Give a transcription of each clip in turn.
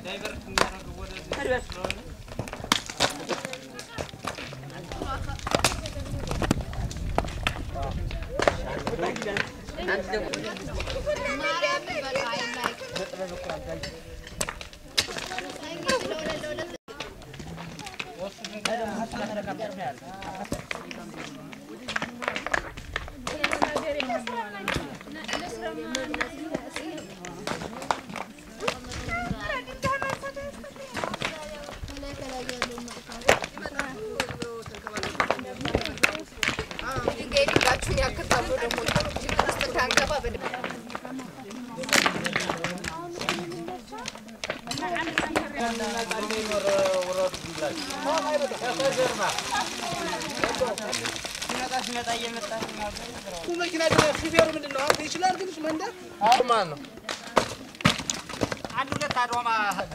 ድንጋይ ድንጋችሁን ያክታሉ ደግሞ ችግር ውስጥ እንዳንገባ በደንብ መኪና ሹፌሩ ምንድን ነው? አንተ ይችላል ግን እሱ መንዳት ማን ነው? አንድ ሁለት አድዋማ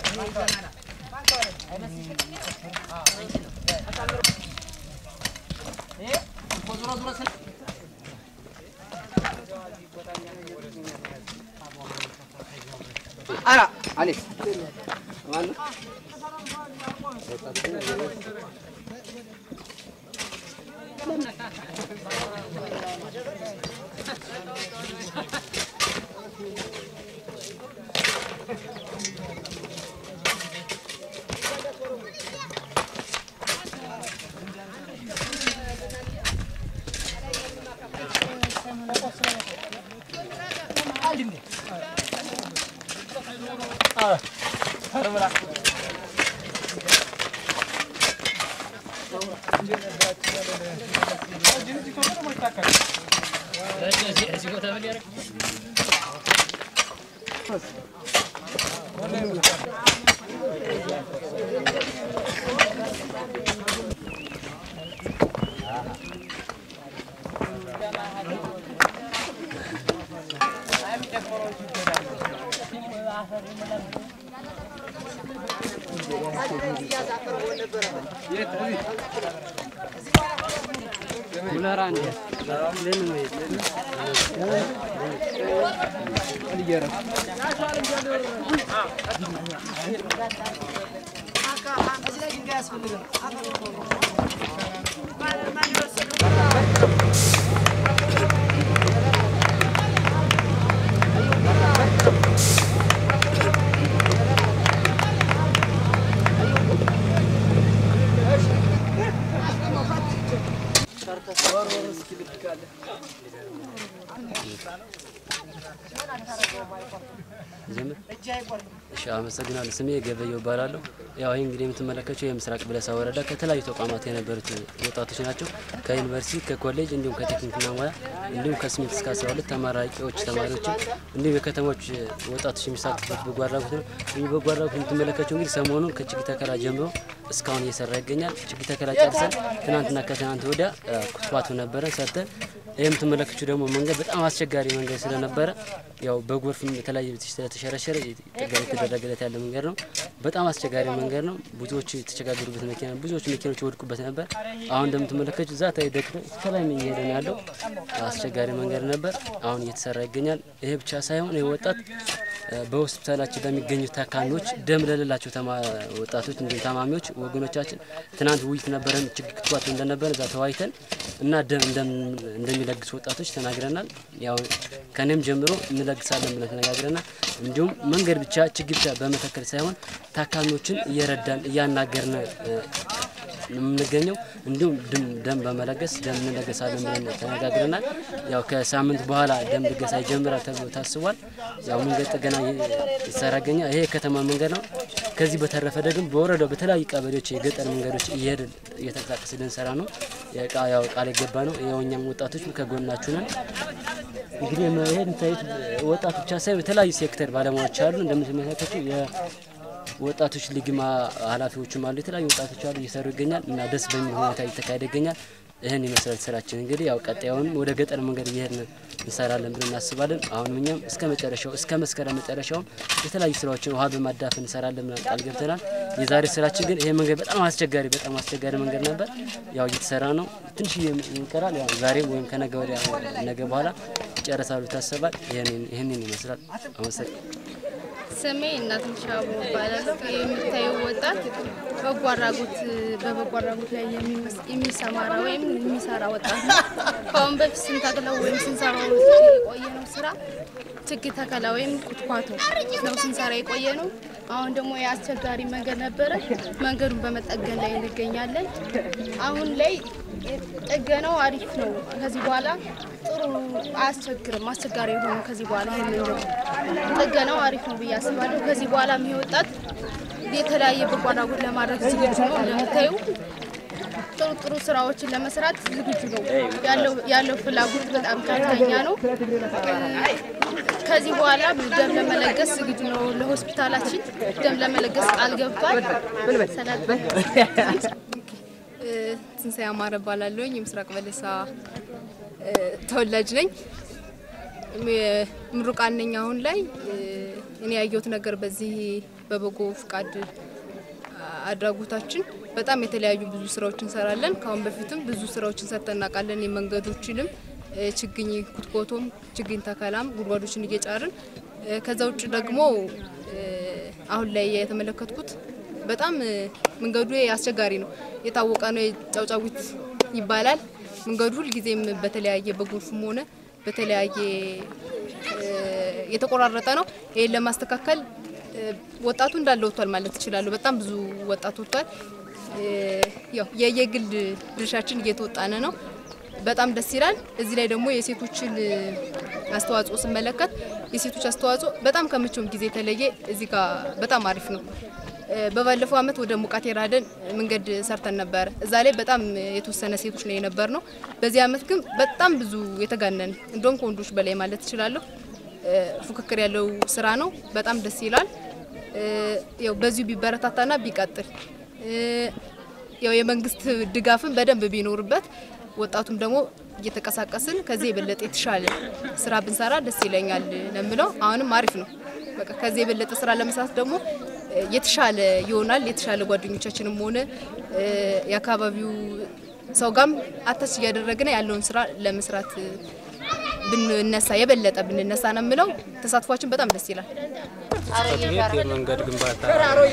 ኧረ አሌክስ ማን ነው? እሺ አመሰግናለሁ። ስሜ ገበየው እባላለሁ። ያው ይህ እንግዲህ የምትመለከቸው የምስራቅ በለሳ ወረዳ ከተለያዩ ተቋማት የነበሩት ወጣቶች ናቸው። ከዩኒቨርሲቲ፣ ከኮሌጅ እንዲሁም ከቴክኒክና ሙያ እንዲሁም ከስምንት እስከ አስራ ሁለት ተመራቂዎች ተማሪዎችን እንዲሁም የከተሞች ወጣቶች የሚሳተፉበት በጎ አድራጎት ነው። ይህ በጎ አድራጎት የምትመለከቸው እንግዲህ ሰሞኑን ከችግኝ ተከላ ጀምሮ እስካሁን እየሰራ ይገኛል። ችግኝ ተከላ ጨርሰን ትናንትና ከትናንት ወዲያ ኩትኳቱ ነበረን ሰርተን ይህ የምትመለከቱ ደግሞ መንገድ በጣም አስቸጋሪ መንገድ ስለነበረ ያው በጎርፍም የተለያየ ስለተሸረሸረ ጥገና የተደረገለት ያለ መንገድ ነው። በጣም አስቸጋሪ መንገድ ነው። ብዙዎች የተቸጋገሩበት መኪና ብዙዎች መኪኖች ይወድቁበት ነበር። አሁን እንደምትመለከቱ እዛ ታይ ደክሞ ከላይ እየሄደ ነው ያለው። አስቸጋሪ መንገድ ነበር። አሁን እየተሰራ ይገኛል። ይሄ ብቻ ሳይሆን ይህ ወጣት በሆስፒታላችን ለሚገኙ ታካሚዎች ደም ለሌላቸው ወጣቶች እንዲሁም ታማሚዎች ወገኖቻችን ትናንት ውይይት ነበረን። ችግር ክትባት እንደነበረ እዛ ተወያይተን እና ደም እንደሚለግሱ ወጣቶች ተናግረናል። ያው ከኔም ጀምሮ እንለግሳለን ብለን ተነጋግረናል። እንዲሁም መንገድ ብቻ ችግር ብቻ በመተከል ሳይሆን ታካሚዎችን እየረዳን እያናገርን የምንገኘው እንዲሁም ደም በመለገስ ደም እንለገሳለን ብለን ተነጋግረናል። ያው ከሳምንት በኋላ ደም ልገሳ ይጀምራል ተብሎ ታስቧል። ያው መንገድ ጥገና ይሰራ ይገኛል። ይሄ የከተማ መንገድ ነው። ከዚህ በተረፈ ደግሞ በወረዳው በተለያዩ ቀበሌዎች የገጠር መንገዶች እየሄድን እየተንቀሳቀስ ልንሰራ ነው። ያው ቃል የገባ ነው። ያው እኛም ወጣቶች ከጎናችሁ ነን። እንግዲህ ይሄን ታዩት ወጣት ብቻ ሳይሆን የተለያዩ ሴክተር ባለሙያዎች አሉ እንደምትመለከቱ ወጣቶች ሊግማ ኃላፊዎችም አሉ። የተለያዩ ወጣቶች አሉ እየሰሩ ይገኛል እና ደስ በሚል ሁኔታ እየተካሄደ ይገኛል። ይህን ይመስላል ስራችን። እንግዲህ ያው ቀጣዩንም ወደ ገጠር መንገድ እየሄድን እንሰራለን ብለን እናስባለን። አሁንም እኛም እስከ መጨረሻው እስከ መስከረም መጨረሻውም የተለያዩ ስራዎችን ውሃ በማዳፈን እንሰራለን ብለን ቃል ገብተናል። የዛሬ ስራችን ግን ይሄ መንገድ በጣም አስቸጋሪ በጣም አስቸጋሪ መንገድ ነበር። ያው እየተሰራ ነው። ትንሽ ይቀራል። ያው ዛሬ ወይም ከነገ ወዲያ ነገ በኋላ ይጨረሳሉ ይታሰባል። ይህንን ይመስላል። አመሰግናለሁ። ስሜ እናትነሽ አቦ እባላለሁ። የምታየው ወጣት በጎ አድራጎት በበጎ አድራጎት ላይ የሚመስ- የሚሰማራ ወይም የሚሰራ ወጣት ነው። ከአሁን በፊት ስንተክለው ወይም ስንሰራው የቆየ ነው ስራ ችግኝ ተከላ ወይም ኩትኳቶ ነው ስንሰራ የቆየ ነው። አሁን ደግሞ የአስቸጋሪ መንገድ ነበረ። መንገዱን በመጠገን ላይ እንገኛለን። አሁን ላይ ጥገናው አሪፍ ነው። ከዚህ በኋላ ጥሩ አያስቸግርም። አስቸጋሪ የሆኑ ከዚህ በኋላ ይሄ መንገድ ጥገናው አሪፍ ነው ብዬ አስባለሁ። ከዚህ በኋላ የሚወጣት የተለያየ በጎ አድራጎት ለማድረግ ዝግጁ ነው። እንደምታዩ ጥሩ ጥሩ ስራዎችን ለመስራት ዝግጁ ነው። ያለው ያለው ፍላጎት በጣም ከፍተኛ ነው። ከዚህ በኋላ ደም ለመለገስ ዝግጁ ነው። ለሆስፒታላችን ደም ለመለገስ ቃል ገብቷል። ሰላም ትንሳኤ አማረ እባላለሁኝ የምስራቅ በለሳ እ፣ ተወላጅ ነኝ። ም- ምሩቃን ነኝ። አሁን ላይ እ፣ እኔ ያየሁት ነገር በዚህ በበጎ ፍቃድ አድራጎታችን በጣም የተለያዩ ብዙ ስራዎች እንሰራለን። ከአሁን በፊትም ብዙ ስራዎችን ሰርተን እናውቃለን። የመንገዶችንም እ፣ ችግኝ ኩትኮቶም፣ ችግኝ ተከላም ጉድጓዶችን እየጫርን እ፣ ከዛ ውጭ ደግሞ እ፣ አሁን ላይ የተመለከትኩት በጣም እ፣ መንገዱ አስቸጋሪ ነው። የታወቀ ነው። የጫውጫዊት ይባላል መንገዱ ሁልጊዜም በተለያየ በጎርፍም ሆነ በተለያየ እ፣ የተቆራረጠ ነው። ይህን ለማስተካከል እ፣ ወጣቱ እንዳለ ወጥቷል ማለት እችላለሁ። በጣም ብዙ ወጣት ወጥቷል። እ፣ ያው የየግል ድርሻችን እየተወጣነ ነው። በጣም ደስ ይላል። እዚህ ላይ ደግሞ የሴቶችን እ፣ አስተዋጽኦ ስመለከት የሴቶች አስተዋጽኦ በጣም ከመቼውም ጊዜ የተለየ እዚህ ጋር በጣም አሪፍ ነው። እ፣ በባለፈው አመት ወደ ሙቃቴ ራደን መንገድ ሰርተን ነበረ። እዛ ላይ በጣም የተወሰነ ሴቶች ነው የነበር ነው። በዚህ አመት ግን በጣም ብዙ የተጋነን እንደውም ከወንዶች በላይ ማለት እችላለሁ እ፣ ፉክክር ያለው ስራ ነው። በጣም ደስ ይላል። እ፣ ያው በዚሁ ቢበረታታና ቢቀጥል እ፣ ያው የመንግስት ድጋፍን በደንብ ቢኖርበት ወጣቱም ደግሞ እየተንቀሳቀስን ከዚህ የበለጠ የተሻለ ስራ ብንሰራ ደስ ይለኛል ለምለው አሁንም አሪፍ ነው። በቃ ከዚህ የበለጠ ስራ ለመስራት ደግሞ እ፣ የተሻለ ይሆናል። የተሻለ ጓደኞቻችንም ሆነ እ፣ የአካባቢው ሰው ጋም አተች እያደረግን ያለውን ስራ ለመስራት እ፣ ብንነሳ የበለጠ ብንነሳ ነው የምለው። ተሳትፏችን በጣም ደስ ይላል። ጽሕፈት ቤት የመንገድ ግንባታ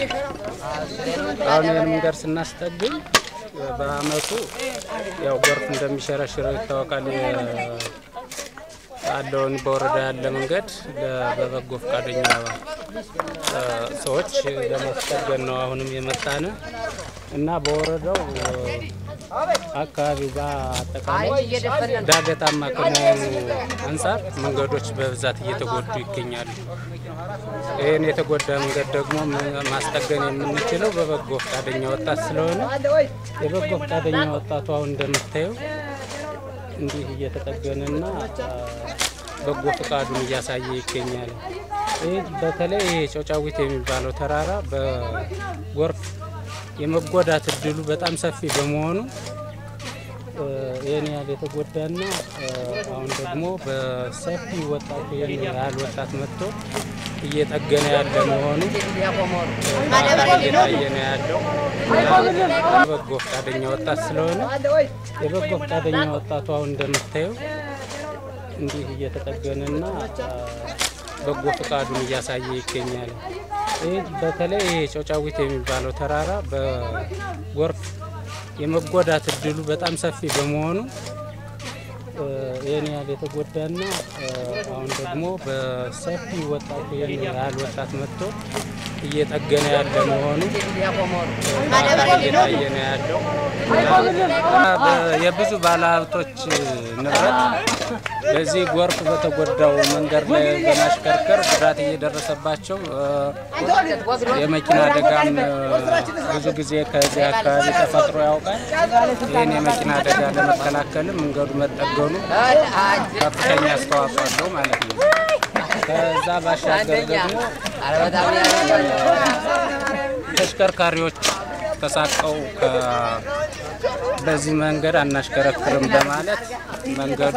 አሁን ይህን መንገድ ስናስጠግኝ በአመቱ ያው ጎርፍ እንደሚሸረሽረው ይታወቃል። የ- ያለውን በወረዳ ያለ መንገድ ለ- በበጎ ፈቃደኛ እ፣ ሰዎች ለማስጠገን ነው አሁንም የመጣነ እና በወረዳው እ፣ አካባቢ በአጠቃላይ ዳገታማ ከመሆኑ አንጻር መንገዶች በብዛት እየተጎዱ ይገኛሉ። ይህን የተጎዳ መንገድ ደግሞ ም- ማስጠገን የምንችለው በበጎ ፈቃደኛ ወጣት ስለሆነ የበጎ ፈቃደኛ ወጣቱ አሁን እንደምታየው እንዲህ እየተጠገነና አ፣ በጎ ፈቃዱን እያሳየ ይገኛል። ይህ በተለይ ይሄ ጨውጫዊት የሚባለው ተራራ በጎርፍ የመጎዳት እድሉ በጣም ሰፊ በመሆኑ እ፣ ይህን ያህል የተጎዳና እ፣ አሁን ደግሞ በሰፊ ወጣቱ ይህን ያህል ወጣት መጥቶ እየጠገነ ያለ መሆኑ በአካል እየታየ ነው ያለው። እና በጎ ፈቃደኛ ወጣት ስለሆነ የበጎ ፈቃደኛ ወጣቱ አሁን እንደምታየው እንዲህ እየተጠገነና አ፣ በጎ ፈቃዱን እያሳየ ይገኛል። ይህ በተለይ ይሄ ጨውጫዊት የሚባለው ተራራ በጎርፍ የመጎዳት እድሉ በጣም ሰፊ በመሆኑ እ፣ ይህን ያህል የተጎዳና እ፣ አሁን ደግሞ በሰፊ ወጣቱ ይህን ያህል ወጣት መጥቶ እየጠገነ ያለ መሆኑ በአካል እየታየ ነው ያለው። እና በ- የብዙ ባለሀብቶች ንብረት በዚህ ጎርፍ በተጎዳው መንገድ ላይ በማሽከርከር ጉዳት እየደረሰባቸው እ፣ የመኪና አደጋም እ፣ ብዙ ጊዜ ከዚህ አካባቢ ተፈጥሮ ያውቃል። ይህን የመኪና አደጋ ለመከላከልም መንገዱ መጠገኑ ከፍተኛ አስተዋጽኦ አለው ማለት ነው። ከዛ ባሻገር ደግሞ ተሽከርካሪዎች ተሳቀው ከ- በዚህ መንገድ አናሽከረክርም በማለት መንገዱ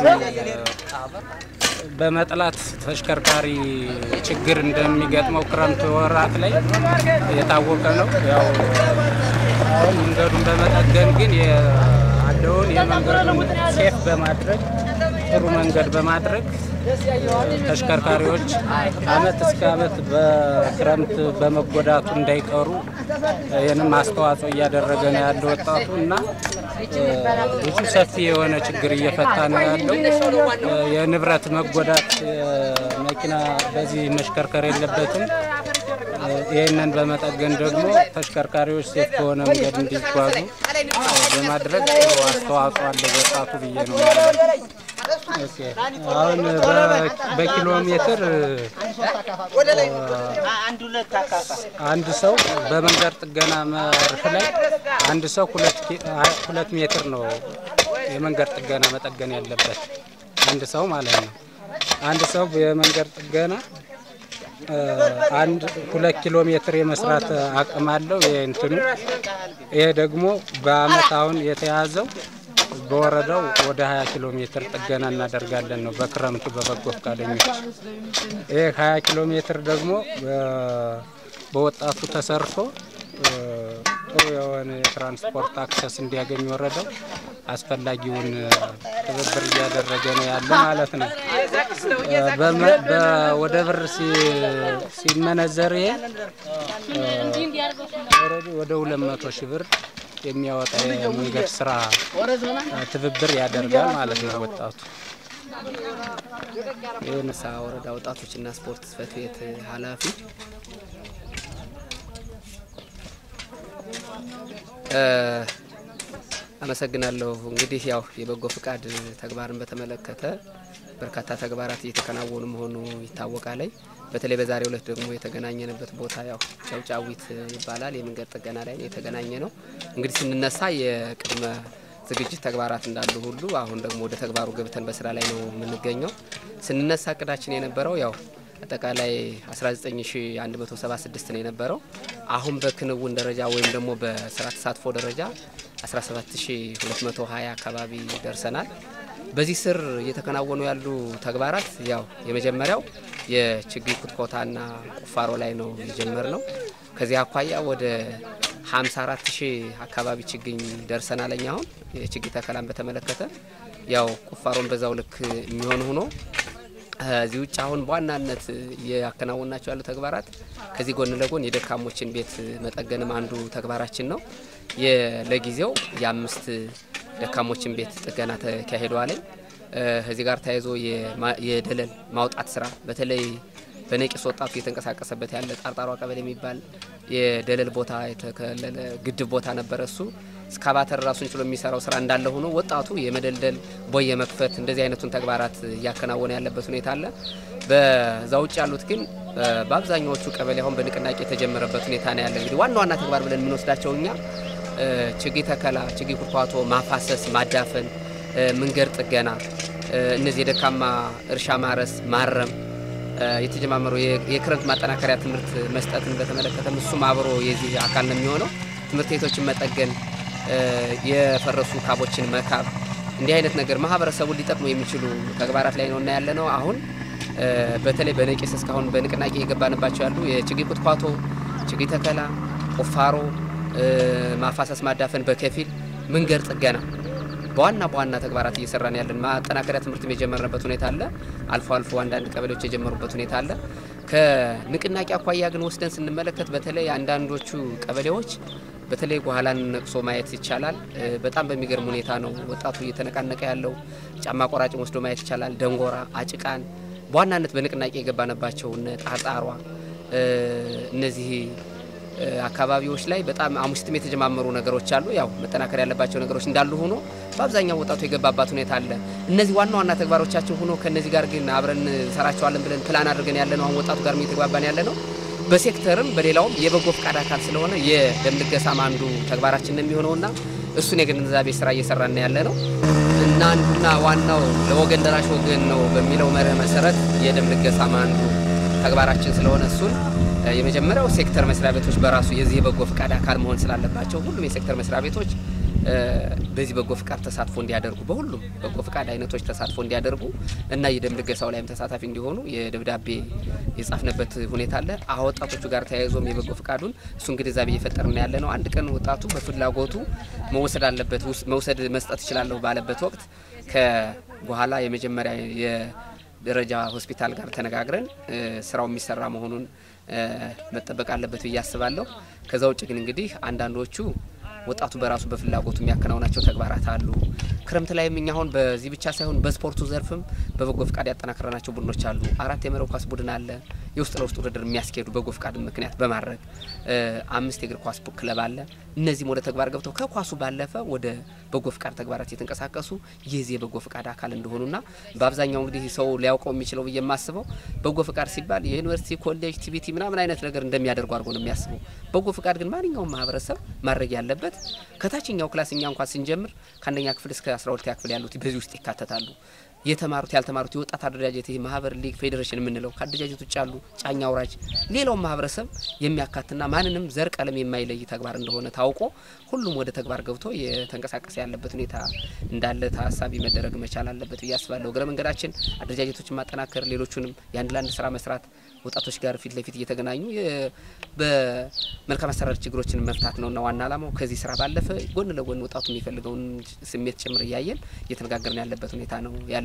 በመጥላት ተሽከርካሪ ችግር እንደሚገጥመው ክረምት ወራት ላይ የታወቀ ነው። ያው አሁን መንገዱን በመጠገን ግን ያለውን የመንገዱን ሴፍ በማድረግ ጥሩ መንገድ በማድረግ ተሽከርካሪዎች አመት እስከ አመት በክረምት በመጎዳቱ እንዳይቀሩ ይህንም አስተዋጽኦ እያደረገ ነው ያለው ወጣቱ እና ብዙ ሰፊ የሆነ ችግር እየፈታ ነው ያለው። የንብረት መጎዳት መኪና በዚህ መሽከርከር የለበትም። ይህንን በመጠገን ደግሞ ተሽከርካሪዎች ሴፍ በሆነ መንገድ እንዲጓዙ በማድረግ ጥሩ አስተዋጽኦ አለ ወጣቱ ብዬ ነው የማምነው። ኦኬ። አሁን በ- በኪሎ ሜትር አንድ ሰው በመንገድ ጥገና መርህ ላይ አንድ ሰው ሁለት ኪ- አ- ሁለት ሜትር ነው የመንገድ ጥገና መጠገን ያለበት አንድ ሰው ማለት ነው። አንድ ሰው የመንገድ ጥገና እ፣ አንድ ሁለት ኪሎ ሜትር የመስራት አቅም አለው። ይሄ እንትኑ ይሄ ደግሞ በአመት አሁን የተያዘው በወረዳው ወደ 20 ኪሎ ሜትር ጥገና እናደርጋለን ነው በክረምቱ በበጎ ፈቃደኞች። ይህ 20 ኪሎ ሜትር ደግሞ በ- በወጣቱ ተሰርቶ እ፣ ጥሩ የሆነ የትራንስፖርት አክሰስ እንዲያገኝ ወረዳው አስፈላጊውን እ፣ ትብብር እያደረገ ነው ያለ ማለት ነው። እ፣ በመ- በ- ወደ ብር ሲ- ሲመነዘር ይሄ እ፣ ኦልሬዲ ወደ 200 ሺህ ብር የሚያወጣ የመንገድ ስራ እ፣ ትብብር ያደርጋል ማለት ነው ወጣቱ። ሳ ወረዳ ወጣቶችና ስፖርት ጽሕፈት ቤት ኃላፊ እ፣ አመሰግናለሁ። እንግዲህ ያው የበጎ ፍቃድ ተግባርን በተመለከተ በርካታ ተግባራት እየተከናወኑ መሆኑ ይታወቃል። በተለይ በዛሬው ዕለት ደግሞ የተገናኘንበት ቦታ ያው ጨውጫዊት ይባላል። የመንገድ ጥገና ላይ ነው የተገናኘ ነው። እንግዲህ ስንነሳ የቅድመ ዝግጅት ተግባራት እንዳሉ ሁሉ አሁን ደግሞ ወደ ተግባሩ ገብተን በስራ ላይ ነው የምንገኘው። ስንነሳ እቅዳችን የነበረው ያው አጠቃላይ 19176 ነው የነበረው። አሁን በክንውን ደረጃ ወይም ደግሞ በስራ ተሳትፎ ደረጃ 17220 አካባቢ ደርሰናል። በዚህ ስር እየተከናወኑ ያሉ ተግባራት ያው የመጀመሪያው የችግኝ ኩትኮታና ቁፋሮ ላይ ነው የጀመር ነው። ከዚህ አኳያ ወደ 54 ሺህ አካባቢ ችግኝ ደርሰናል። እኛ አሁን የችግኝ ተከላን በተመለከተ ያው ቁፋሮን በዛው ልክ የሚሆን ሆኖ ከዚህ ውጭ አሁን በዋናነት እያከናወናቸው ያሉ ተግባራት ከዚህ ጎን ለጎን የደካሞችን ቤት መጠገንም አንዱ ተግባራችን ነው። የ- ለጊዜው የአምስት ደካሞችን ቤት ጥገና ተካሂደዋል። ከዚህ ጋር ተያይዞ የማ- የደለል ማውጣት ስራ በተለይ በነቂስ ወጣቱ እየተንቀሳቀሰበት ያለ ጣርጣሯ ቀበሌ የሚባል የደለል ቦታ የተከለለ ግድብ ቦታ ነበረ። እሱ እስካቫተር ራሱን ችሎ የሚሰራው ስራ እንዳለ ሆኖ ወጣቱ የመደልደል ቦይ የመክፈት እንደዚህ አይነቱን ተግባራት እያከናወነ ያለበት ሁኔታ አለ። በዛ ውጭ ያሉት ግን እ፣ በአብዛኛዎቹ ቀበሌ አሁን በንቅናቄ የተጀመረበት ሁኔታ ነው ያለ። እንግዲህ ዋና ዋና ተግባር ብለን የምንወስዳቸው እኛ እ፣ ችግኝ ተከላ፣ ችግኝ ኩርኳቶ፣ ማፋሰስ፣ ማዳፈን፣ እ፣ መንገድ ጥገና፣ እ፣ እነዚህ የደካማ እርሻ ማረስ፣ ማረም እ፣ የተጀማመሩ የ- የክረምት ማጠናከሪያ ትምህርት መስጠትን በተመለከተም እሱም አብሮ የዚህ አካል ነው የሚሆነው። ትምህርት ቤቶችን መጠገን፣ እ፣ የፈረሱ ካቦችን መካብ፣ እንዲህ አይነት ነገር ማህበረሰቡን ሊጠቅሙ የሚችሉ ተግባራት ላይ ነው እና ያለ ነው አሁን እ፣ በተለይ በነቂስ እስካሁን በንቅናቄ የገባንባቸው ያሉ የችግኝ ኩትኳቶ፣ ችግኝ ተከላ፣ ቁፋሮ፣ እ፣ ማፋሰስ፣ ማዳፈን በከፊል መንገድ ጥገና በዋና በዋና ተግባራት እየሰራን ያለን ማጠናከሪያ ትምህርት የጀመርንበት ሁኔታ አለ። አልፎ አልፎ አንዳንድ ቀበሌዎች የጀመሩበት ሁኔታ አለ። ከንቅናቄ አኳያ ግን ወስደን ስንመለከት በተለይ አንዳንዶቹ ቀበሌዎች በተለይ ጓላን ነቅሶ ማየት ይቻላል። እ፣ በጣም በሚገርም ሁኔታ ነው ወጣቱ እየተነቃነቀ ያለው። ጫማ ቆራጭን ወስዶ ማየት ይቻላል። ደንጎራ፣ አጭቃን በዋናነት በንቅናቄ የገባንባቸው እነ ጣርጣሯ እ፣ እነዚህ እ፣ አካባቢዎች ላይ በጣም አሙስትም የተጀማመሩ ነገሮች አሉ። ያው መጠናከር ያለባቸው ነገሮች እንዳሉ ሆኖ በአብዛኛው ወጣቱ የገባባት ሁኔታ አለ። እነዚህ ዋና ዋና ተግባሮቻችን ሆኖ ከነዚህ ጋር ግን አብረን እንሰራቸዋለን ብለን ፕላን አድርገን ያለ ነው። አሁን ወጣቱ ጋር እየተግባባን ያለ ነው። በሴክተርም በሌላውም የበጎ ፈቃድ አካል ስለሆነ የደም ልገሳም አንዱ ተግባራችን ነው የሚሆነውና እሱን የግንዛቤ ስራ እየሰራን ያለ ነው እና አንዱና ዋናው ለወገን ደራሽ ወገን ነው በሚለው መርህ መሰረት የደም ልገሳም አንዱ ተግባራችን ስለሆነ እሱን እ፣ የመጀመሪያው ሴክተር መስሪያ ቤቶች በራሱ የዚህ የበጎ ፍቃድ አካል መሆን ስላለባቸው ሁሉም የሴክተር መስሪያ ቤቶች እ፣ በዚህ በጎ ፍቃድ ተሳትፎ እንዲያደርጉ በሁሉም በጎ ፍቃድ አይነቶች ተሳትፎ እንዲያደርጉ እና የደም ልገሳው ላይም ተሳታፊ እንዲሆኑ የደብዳቤ የጻፍንበት ሁኔታ አለ። አሁ ወጣቶቹ ጋር ተያይዞም የበጎ ፍቃዱን እሱን ግንዛቤ እየፈጠርን ያለ ነው። አንድ ቀን ወጣቱ በፍላጎቱ መውሰድ አለበት ውስ- መውሰድ መስጠት እችላለሁ ባለበት ወቅት ከበኋላ የመጀመሪያ የ ደረጃ ሆስፒታል ጋር ተነጋግረን እ፣ ስራው የሚሰራ መሆኑን እ፣ መጠበቅ አለበት ብዬ አስባለሁ። ከዛ ውጭ ግን እንግዲህ አንዳንዶቹ ወጣቱ በራሱ በፍላጎቱ የሚያከናውናቸው ተግባራት አሉ። ክረምት ላይም እኛ አሁን በዚህ ብቻ ሳይሆን በስፖርቱ ዘርፍም በበጎ ፍቃድ ያጠናከረናቸው ቡድኖች አሉ። አራት የመረብ ኳስ ቡድን አለ። የውስጥ ለውስጥ ውድድር የሚያስኬዱ በጎ ፍቃድ ምክንያት በማድረግ እ፣ አምስት የእግር ኳስ ክለብ አለ። እነዚህም ወደ ተግባር ገብተው ከኳሱ ባለፈ ወደ በጎ ፍቃድ ተግባራት የተንቀሳቀሱ የዚህ የበጎ ፍቃድ አካል እንደሆኑና በአብዛኛው እንግዲህ ሰው ሊያውቀው የሚችለው ብዬ የማስበው በጎ ፍቃድ ሲባል የዩኒቨርሲቲ ኮሌጅ፣ ቲቪቲ ምናምን አይነት ነገር እንደሚያደርጉ አድርጎ ነው የሚያስበው። በጎ ፍቃድ ግን ማንኛውም ማህበረሰብ ማድረግ ያለበት ከታችኛው ክላስ እኛ እንኳን ስንጀምር ከአንደኛ ክፍል እስከ አስራ ሁለተኛ ክፍል ያሉት በዚህ ውስጥ ይካተታሉ። የተማሩት ያልተማሩት የወጣት አደረጃጀት ይህ ማህበር፣ ሊግ፣ ፌዴሬሽን የምንለው ከአደረጃጀት ውጭ ያሉ ጫኛ አውራጅ፣ ሌላው ማህበረሰብ የሚያካትና ማንንም ዘር ቀለም የማይለይ ተግባር እንደሆነ ታውቆ ሁሉም ወደ ተግባር ገብቶ የተንቀሳቀሰ ያለበት ሁኔታ እንዳለ ታሳቢ መደረግ መቻል አለበት ብዬ አስባለሁ። እግረ መንገዳችን አደረጃጀቶችን ማጠናከር፣ ሌሎቹንም የአንድ ለአንድ ስራ መስራት፣ ወጣቶች ጋር ፊት ለፊት እየተገናኙ የ- በመልካም አሰራር ችግሮችን መፍታት ነውና ዋና ዓላማው። ከዚህ ስራ ባለፈ ጎን ለጎን ወጣቱ የሚፈልገውን ስሜት ጭምር እያየን እየተነጋገርን ያለበት ሁኔታ ነው ያለው።